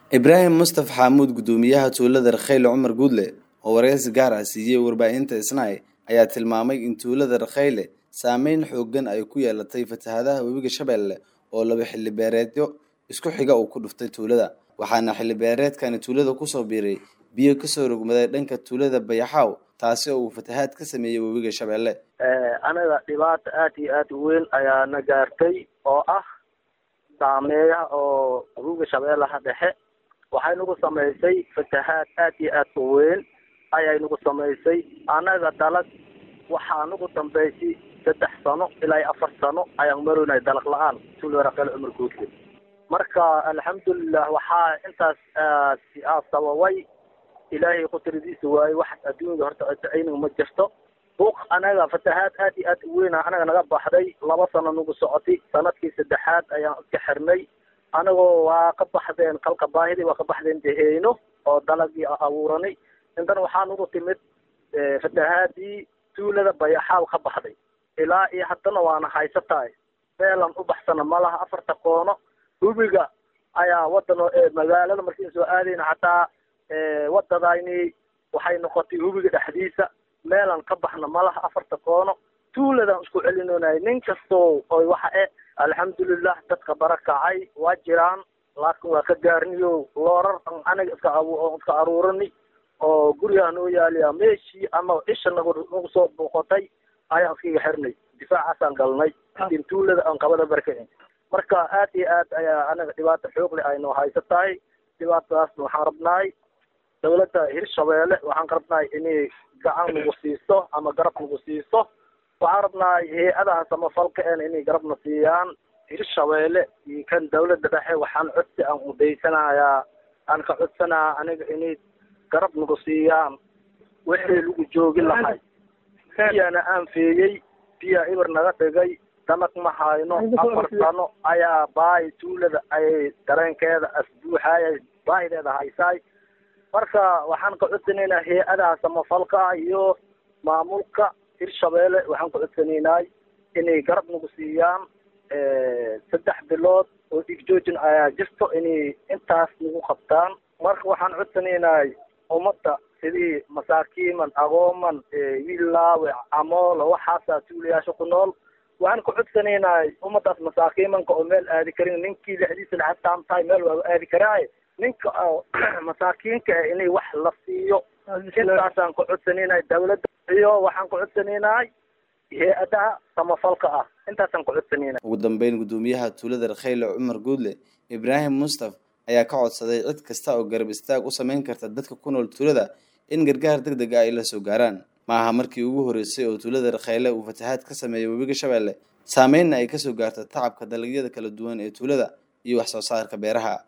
ibraahim mustaf xaamuud guddoomiyaha tuulada rakhayle cumar guudle oo wareysi gaar ah siiyey warbaahinta isnaay ayaa tilmaamay in tuulada rakhayle saameyn xoogan ay ku yeelatay fatahaadaha webiga shabeelle oo laba xilli beereedyo isku xiga uu ku dhuftay tuulada waxaana xilli beereedkani tuulada kusoo biiray biyo kasoo rogmaday dhanka tuulada bayaxaaw taasi oo uu fatahaad ka sameeyey webiga shabeelle anaga dhibaata aad iyo aad u weyn ayaa na gaartay oo ah saameeyaha oo webiga shabeellaha dhexe waxay nagu samaysay fatahaad aad iyo aad u weyn ayay nagu samaysay anaga dalag waxaa nagu dambaysay saddex sano ilaa iyo afar sano ayaan maroynay dalag la-aan tuulada rakhayle cumar guudle marka alxamdulilah waxaa intaas sababay ilaahay qudradiisa waaye wax adduunyada horta aynaga ma jirto buuq anaga fatahaad aad iyo aad u weyna anaga naga baxday laba sano nagu socotay sanadkii saddexaad ayaan iska xirnay anagoo waa ka baxdeen kalka baahidii waa ka baxdeen deheyno oo dalagii abuuranay intan waxaa nagu timid fatahaadii tuulada bayaxaaw ka baxday ilaa iyo haddana waana haysatahay meelan u baxsana malaha afarta koono hubiga ayaa wadan magaalada markiin soo aadayna hataa wadadayni waxay noqotay hubiga dhexdiisa meelan ka baxna malaha afarta koono tuuladaan isku celinonay nin kastoo oy waxa e alxamdulilah dadka barakacay waa jiraan laakin waa ka gaarniyo loorar anaga iska iska aruurani oo gurigaa noo yaaliya meeshii ama isha nagu nagu soo booqotay ayaan iskaga xirnay difaacaasaan galnay in tuulada aan qabada barkacin marka aad iyo aad ayaa anaga dhibaata xoogle ay noo haysatahay dhibaatadaasna waxaan rabnaay dawladda hirshabeelle waxaan rabnaay inay gacan nagu siiso ama garab nagu siiso waxaan rabnaay hay-adaha samafalka en inay garabna siiyaan hirshabeelle iyo kan dawladda dhexe waxaan codsi aan udaysanayaa aan ka codsanaya aniga inay garab nagu siiyaan wixii lagu joogi lahay biyana aan feeyey biya ibir naga dhigay dalag ma hayno afar sano ayaa baahi tuulada ayay dareenkeeda asbuuxaaya baahideeda haysaay marka waxaan ka codsanaynaa hay-adaha samafalka iyo maamulka hirshabeelle waxaan ka codsanaynay inay garab nagu siiyaan saddex bilood oo dhigjoojin ayaa jirto inay intaas nagu qabtaan marka waxaan codsanaynay ummadda sidii masaakiiman agooman wiillaawe camoolo waxaasaa tuulayaasha ku nool waxaan ka codsanaynay ummadaas masaakiimanka oo meel aadi karin ninkii lexdiisa laxataan tahay meel waa aadi karaaye ninka oo masaakiinka ah inay wax la siiyo intaasaan ka codsanaynay dawladda iyo waxaan ka codsanaynay hay-adaha samafalka ah intaasaan ka codsanayna ugu dambeyn guddoomiyaha tuulada rakhayle cumar guudle ibraahim mustaf ayaa ka codsaday cid kasta oo garab istaag u sameyn karta dadka ku nool tuulada in gargaar deg deg ah ay la soo gaaraan ma aha markii ugu horreysay oo tuulada rakhayle uu fatahaad ka sameeyay webiga shabeelle saameynna ay kasoo gaarta tacabka dalagyada kala duwan ee tuulada iyo wax soo saarka beeraha